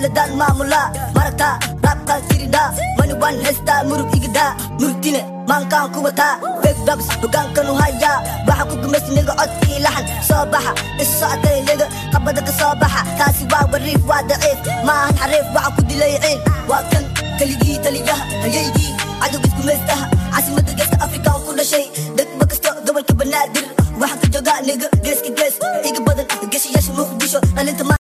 aaladaan maamulaa maragtaa raabkaan tiridhaa mani waan haystaa murug igidaa murugtine maankaan ku wataa begdabs hogaankanu hayaa waxa ku gumaysniga codkii laxan soo baxa issocotay liga qabada ka soo baxa taasi waa wariif waa daciif maahan xariif waxa ku dilay ciin waa kan keligii taliyaha hayaygii cadowgiis gumaystaha caasimada geeska afrikaan ku dhashay degma kasto gobolka banaadir waxaan ka joogaa niga geeska gees iga badan geshayaasha muqdisho dhalinta